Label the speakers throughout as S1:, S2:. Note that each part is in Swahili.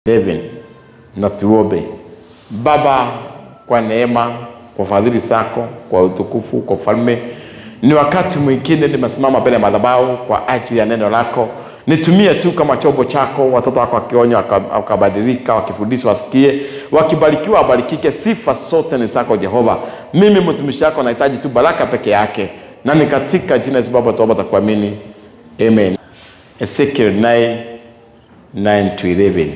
S1: heaven na tuombe. Baba, kwa neema, kwa fadhili zako, kwa utukufu, kwa ufalme, ni wakati mwingine nimesimama mbele ya madhabahu kwa ajili ya neno lako. Nitumie tu kama chombo chako, watoto wako wakionywa waka- wakabadilika, wakifundishwa wasikie, wakibarikiwa wabarikike. Sifa zote ni zako Jehova. Mimi mtumishi wako nahitaji tu baraka peke yake, na ni katika jina la Yesu Baba tuomba takuamini, amen. Ezekiel 9 9 to 11.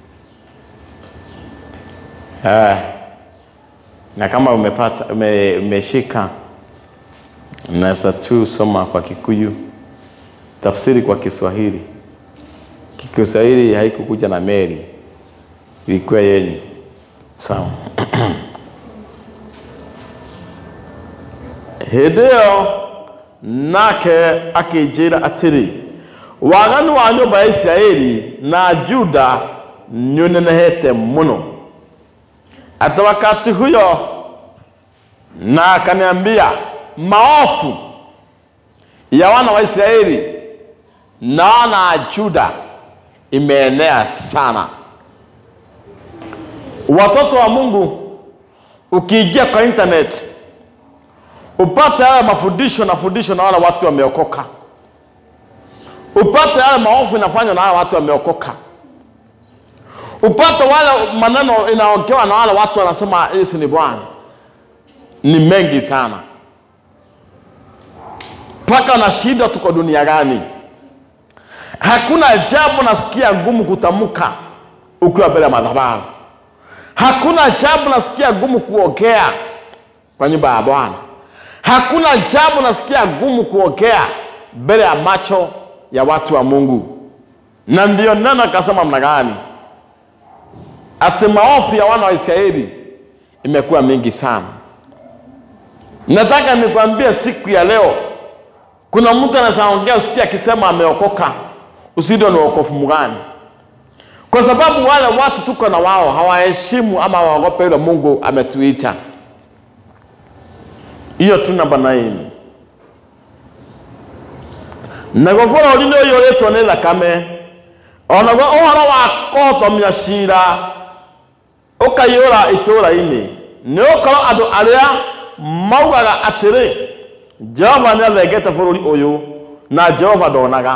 S1: Ah, na kama umepata ume, umeshika unaweza tu soma kwa Kikuyu, tafsiri kwa Kiswahili. Kiswahili haikukuja na meli, ilikuwa yenyu. Sawa. hĩndĩ ĩyo nake akĩnjĩra atĩrĩ waganu wa nyũmba ya isiraeli na juda nĩũnenehete mũno hata wakati huyo na akaniambia maofu ya wana wa Israeli na wana wa Juda imeenea sana. Watoto wa Mungu, ukiingia kwa internet upate haya mafundisho na fundisho na wale watu wameokoka, upate haya maofu inafanywa na wale watu wameokoka upate wale maneno inaongewa na wale watu wanasema Yesu ni Bwana, ni mengi sana, mpaka na shida, tuko dunia gani? Hakuna jambo nasikia ngumu kutamka ukiwa mbele ya madhabahu. Hakuna jambo nasikia ngumu kuongea kwa nyumba ya Bwana. Hakuna jambo nasikia ngumu kuongea mbele ya macho ya watu wa Mungu, na ndio neno akasema mna gani ati maofu ya wana wa Israeli imekuwa mingi sana. Nataka nikwambie siku ya leo, kuna mtu anaweza ongea usikie akisema ameokoka, usidwe ni wokovu mgani? Kwa sababu wale watu tuko na wao hawaheshimu ama waogope yule Mungu ametuita. Hiyo tu namba 9 nago bũrũri nĩ ũiyũrĩtwo nĩ thakame onaguo ũhoro wa kũhotomia ciira ũkaiyũra itũũra-inĩ nĩ gũkorwo andũ arĩa maugaga atĩrĩ jehova nĩ athengete bũrũri ũyũ na jehova ndonaga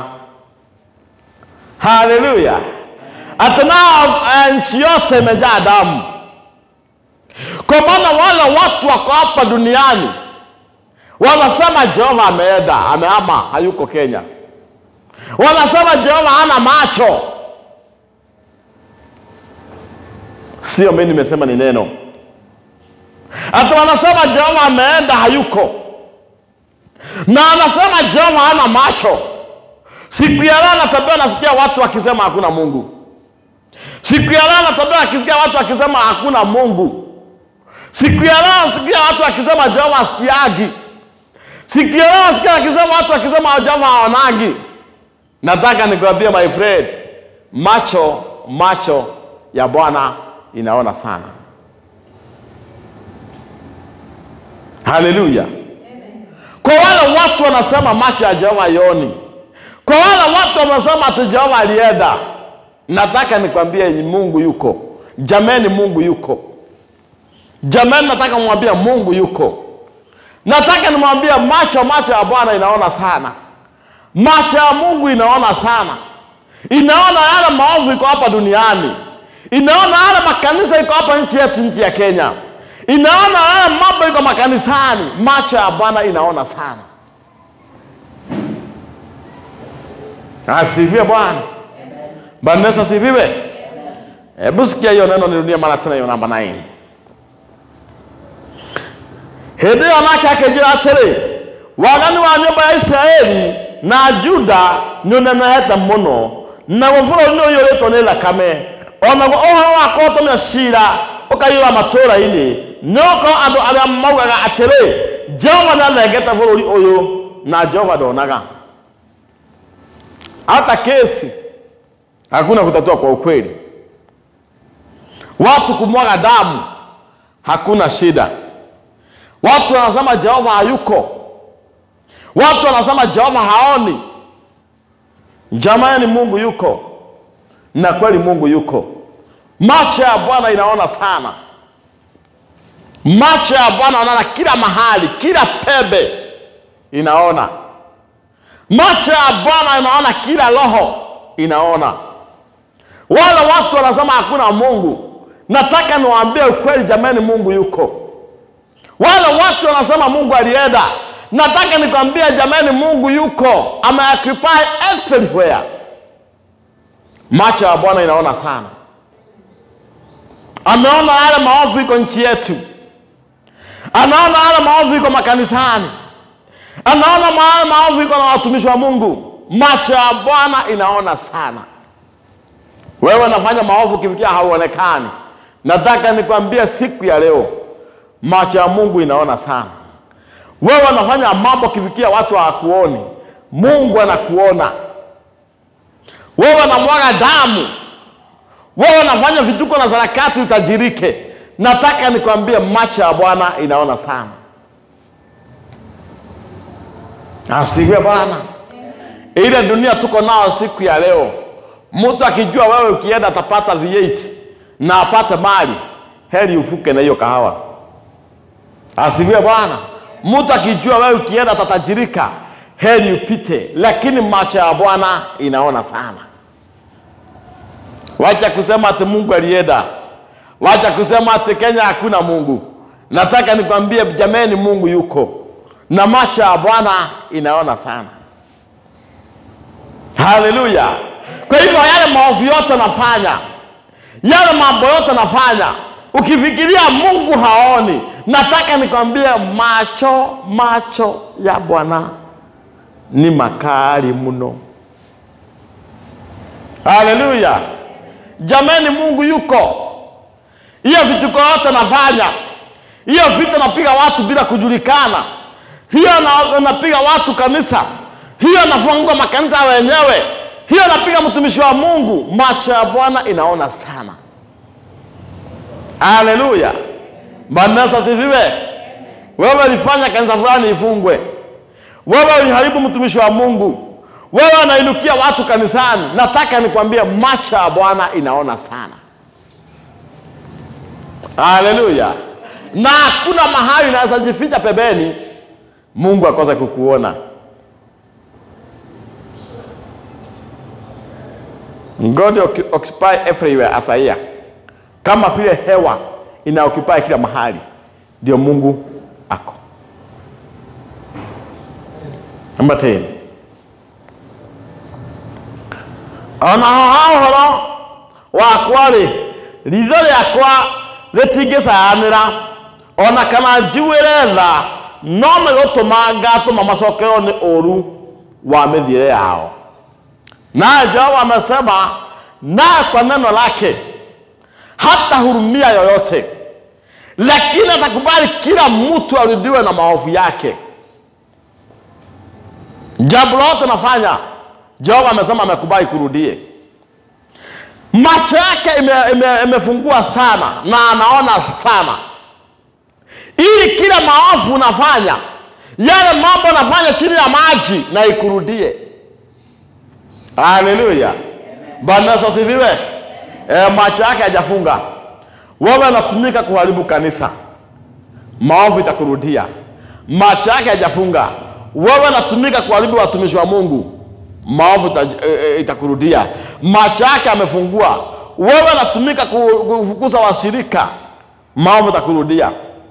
S1: haleluya atĩ nao eh, nchi yote imejaa damu kwa maana wale watu wako hapa duniani wanasema jehova ameenda amehama hayuko kenya wanasema jehova hana macho sio mimi nimesema ni neno hata wanasema jehova ameenda hayuko na anasema jehova hana macho siku ya leo natembea nasikia watu wakisema hakuna mungu siku ya leo natembea akisikia watu wakisema hakuna mungu siku ya leo nasikia watu wakisema jehova asikiagi siku ya leo nasikia wakisema watu wakisema jehova haonagi nataka nikwambie my friend macho macho ya bwana inaona sana haleluya kwa wale watu wanasema macho ya jehova yoni kwa wale watu wanasema ati jehova alienda nataka nikwambie mungu yuko jameni mungu yuko jameni nataka mwambia mungu yuko nataka nimwambia macho macho ya bwana inaona sana macho ya mungu inaona sana inaona yale maovu iko hapa duniani inaona yale makanisa iko hapa nchi yetu nchi ya kenya inaona yale mambo iko makanisani macho ya bwana inaona sana asifiwe bwana bwana yesu asifiwe hebu sikia hiyo neno nirudie mara tena hiyo namba 9 hĩndĩ ĩyo nake akĩnjĩra atĩrĩ waganu wa nyũmba ya isiraeli na juda nĩ ũnenehete mũno naguo bũrũri nĩ ũiyũrĩtwo nĩ thakame onaguo ũhoro wa kũhotomia ciira ũkaiyũra matũũra-inĩ nĩ gũkorwo andũ arĩa maugaga atĩrĩ jehova nĩ athengete bũrũri ũyũ na jehova ndonaga hata kesi hakuna kutatua kwa ukweli watu kumwaga damu hakuna shida watu wanasema jehova hayuko watu wanasema jehova haoni jamani mungu yuko na kweli mungu yuko Macho ya Bwana inaona sana. Macho ya Bwana yanaona kila mahali, kila pembe inaona. Macho ya Bwana inaona kila roho inaona. Wale watu wanasema hakuna Mungu, nataka niwaambie ukweli jamani, Mungu yuko. Wale watu wanasema Mungu alienda, nataka nikwambie jamani, Mungu yuko, ameoccupy everywhere. Macho ya Bwana inaona sana, ameona yale maovu iko nchi yetu, anaona yale maovu iko makanisani, anaona yale maovu iko na watumishi wa Mungu. Macho ya Bwana inaona sana. Wewe unafanya maovu kifikia hauonekani. Nataka nikwambie siku ya leo, macho ya Mungu inaona sana. Wewe unafanya mambo kifikia watu hawakuoni, Mungu anakuona. Wewe unamwaga damu, wewe unafanya vituko na sarakati utajirike. Nataka nikwambie macho ya Bwana inaona sana. Asifiwe Bwana. Ile dunia tuko nao siku ya leo, mtu akijua wewe ukienda atapata V8 na apate mali, heri ufuke na hiyo kahawa. Asifiwe Bwana. Mtu akijua wewe ukienda atatajirika, heri upite, lakini macho ya Bwana inaona sana. Wacha kusema ati Mungu alienda, wacha kusema ati Kenya hakuna Mungu. Nataka nikwambie jameni, Mungu yuko na macho ya Bwana inaona sana. Haleluya! Kwa hivyo yale maovu yote nafanya, yale mambo yote nafanya, ukifikiria Mungu haoni, nataka nikwambie macho macho ya Bwana ni makali mno. Haleluya! Jameni, Mungu yuko. Hiyo vituko yote nafanya, hiyo vita napiga watu bila kujulikana, hiyo na- napiga watu kanisa, hiyo nafungua makanisa wenyewe, hiyo napiga mtumishi wa Mungu, macho ya Bwana inaona sana. Haleluya! Bwana Yesu asifiwe. Wewe ulifanya kanisa fulani ifungwe, wewe uliharibu mtumishi wa Mungu, wewe unainukia watu kanisani. Nataka nikwambie macho ya Bwana inaona sana. Haleluya! Na hakuna mahali unaweza jificha pembeni, Mungu akose kukuona. God occu- occupy everywhere as a ear. Kama vile hewa ina occupy kila mahali, ndio Mungu ako. Namba 10 ona ho horo wakwa-rĩ ritho rĩakwa rĩtingĩcayanĩra ona kana njuĩre tha no megũtũma ngatũma macokerwo nĩ ũru wa mĩthiĩre yao naye Jehova amesema naye kwa neno lake hata hurumia yoyote, lakini atakubali kila mtu arudiwe na maovu yake. Jambo lote nafanya, Jehova amesema amekubali kurudie. Macho yake imefungua ime, imefungua sana na anaona sana, ili kila maovu unafanya, yale mambo nafanya chini ya maji na ikurudie. Haleluya, Bwana Yesu asifiwe. E, macho yake hajafunga. Wewe unatumika kuharibu kanisa, maovu itakurudia. Macho yake hajafunga. Wewe unatumika kuharibu watumishi wa Mungu, maovu ita- e, e, itakurudia. Macho yake amefungua. Wewe unatumika ku- kufukuza washirika, maovu itakurudia.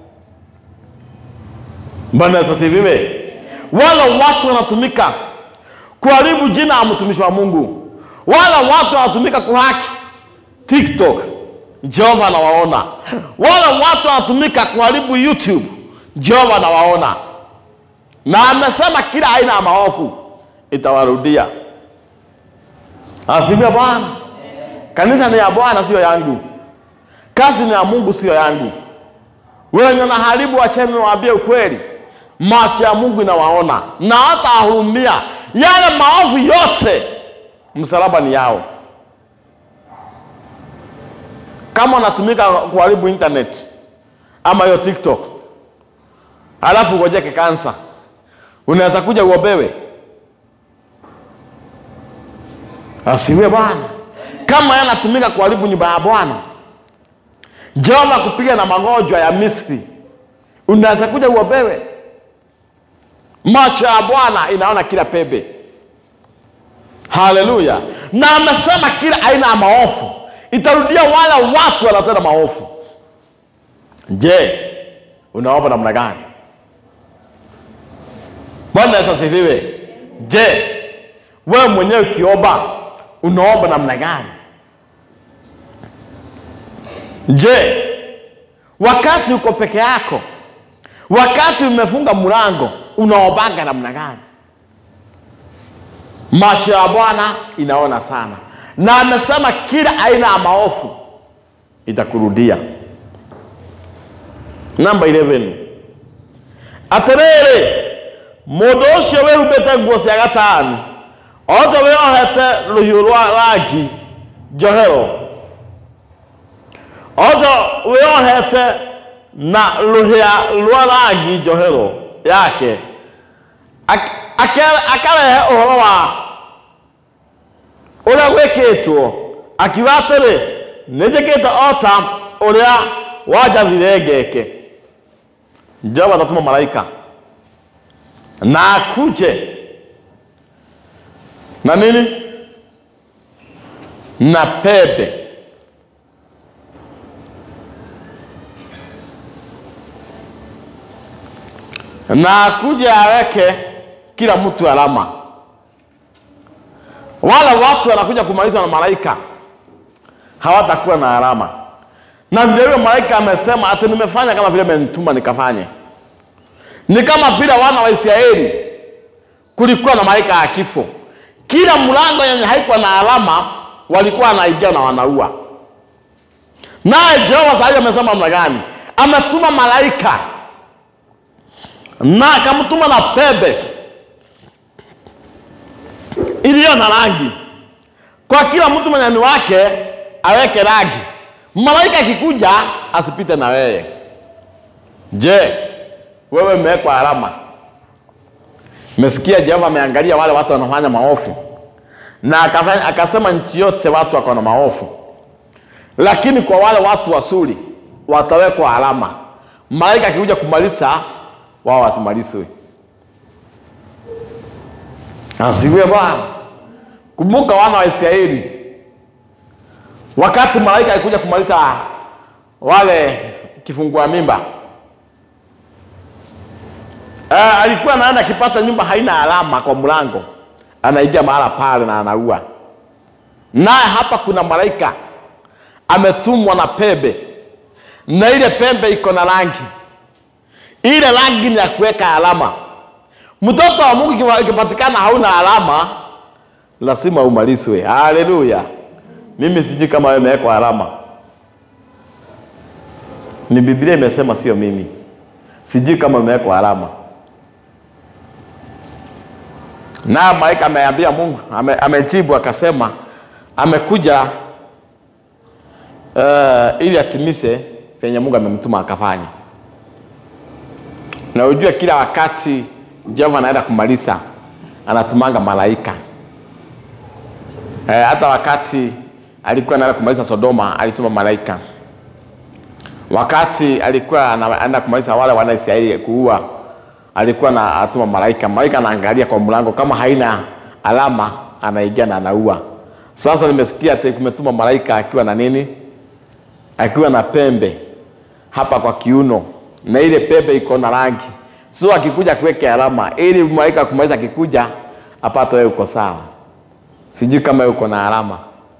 S1: Bwana Yesu asifiwe. Wale watu wanatumika kuharibu jina la mtumishi wa Mungu, wale watu wanatumika kuhaki TikTok, Jehova anawaona. Wale watu wanatumika kuharibu YouTube, Jehova anawaona, na amesema kila aina ya maovu itawarudia. Asifiwe Bwana. Kanisa ni ya Bwana, sio yangu. Kazi ni ya Mungu, sio yangu. Wenye naharibu, wacheni niwaambie ukweli, macho ya Mungu inawaona na hata ahurumia yale maovu yote, msalaba ni yao. Kama unatumika kuharibu internet ama hiyo TikTok, alafu ngojeke kansa, unaweza kuja uobewe. Asiwe Bwana. Kama yeye anatumika kuharibu nyumba ya Bwana, Jehova kupiga na magonjwa ya Misri, unaweza kuja uobewe. Macho ya Bwana inaona kila pembe. Haleluya! Na amesema kila aina ya maofu itarudia wale watu wanatenda maofu. Je, unaomba namna gani? Bwana Yesu asifiwe. Je, wewe mwenyewe ukiomba unaomba namna gani? Je, wakati uko peke yako, wakati umefunga mlango, unaombaga namna gani? Macho ya Bwana inaona sana, na amesema kila aina ya maofu itakurudia. Namba 11 atiriri mundu ucio wihumbite nguo cia gatani ocio wiohete ruhiu rwa rangi njohero ocio wiohete na ruhia rwa rangi njohero yake Ak- ake- akarehe uhoro wa uria gwikitwo akiuga atiri ninjikite ota uria wanjathire ngeke jehova atatuma malaika na akuje na nini na pembe na akuje aweke kila mtu alama. Wale watu wanakuja kumalizwa na malaika hawatakuwa na alama, na vile vile malaika amesema ati nimefanya kama vile amenituma nikafanye. Ni kama vile wana wa Israeli kulikuwa na malaika ya kifo, kila mlango yenye haikuwa na alama walikuwa wanaingia na wanaua. Naye Jehova sasa hivi amesema namna gani? Ametuma malaika na akamtuma na pembe iliyo na rangi, kwa kila mtu manyani wake aweke rangi. Malaika akikuja asipite na wewe. Je, wewe umewekwa alama? Mesikia Jehova ameangalia wale watu wanafanya maofu na akafanya, akasema nchi yote watu wako na maofu, lakini kwa wale watu wazuri watawekwa alama. Malaika akikuja kumaliza wao wasimalizwe. Asifiwe Bwana. Kumbuka wana wa Israeli, wakati malaika alikuja kumaliza wale kifungua mimba uh, alikuwa anaenda akipata nyumba haina alama kwa mlango, anaingia mahala pale na anaua. Naye hapa kuna malaika ametumwa na pembe, na ile pembe iko na rangi ile rangi ni ya kuweka alama. Mtoto wa Mungu ikiwa- ikipatikana hauna alama, lazima umalizwe. Haleluya! Mimi sijui kama wewe umewekwa alama, ni Biblia imesema, sio mimi. Sijui kama umewekwa alama. Na malaika ameambia Mungu, ame, amejibu akasema amekuja uh, ili atimize venye Mungu amemtuma akafanya na ujue kila wakati Jehova anaenda kumaliza anatumanga malaika. E, hata wakati alikuwa anaenda kumaliza Sodoma alituma malaika. Wakati alikuwa ana- anaenda kumaliza wale wana Israeli kuua alikuwa na atuma malaika. Malaika anaangalia kwa mlango, kama haina alama anaingia na anaua. Sasa nimesikia ati kumetuma malaika akiwa na nini, akiwa na pembe hapa kwa kiuno na ile pembe iko na rangi, so akikuja kuweke alama ili malaika kumaliza, akikuja apate wewe uko sawa. Sijui kama wewe uko na alama.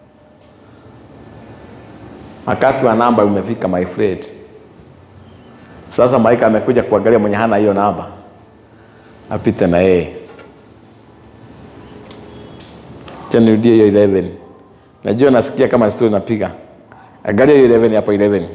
S1: Wakati wa namba umefika, my friend. Sasa malaika amekuja kuangalia mwenye hana hiyo namba, apite na yeye. Acha nirudie hiyo 11. Najua nasikia kama sio napiga. Angalia hiyo 11 hapo 11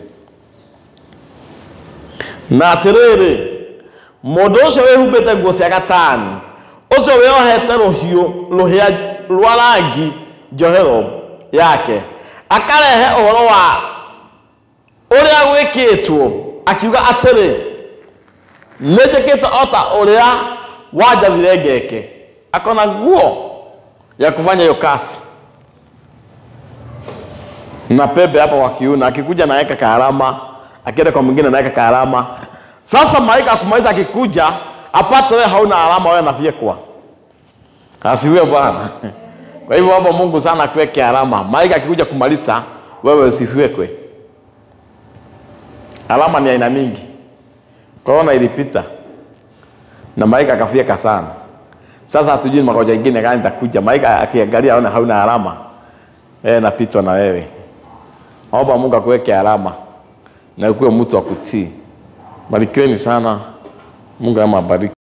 S1: na atiriri mundu ucio wihumbite nguo cia gatani ucio wiohete ruhiu ruhia rwa rangi njohero yake akarehe uhoro wa uria gwikitwo akiuga atiri ninjikite ota uria wanjathire ngeke akona nguo ya kufanya hiyo kazi na pepe hapa kwa kiuno, akikuja naweka kaalama, akienda kwa mwingine naweka kaalama. Sasa malaika akumaliza, akikuja apate wewe hauna alama, wewe anafyekwa. Asifiwe Bwana. Kwa hivyo hapo Mungu sana akuweke alama. Malaika akikuja kumaliza, wewe usifyekwe. Alama ni aina mingi. Korona ilipita na malaika akafyeka sana. Sasa hatujui magonjwa ingine gani itakuja. Malaika akiangalia aone hauna alama, eh, napitwa na wewe. Naomba Mungu akuweke alama na ukuwe mtu wa kutii. Barikiweni sana. Mungu amabariki.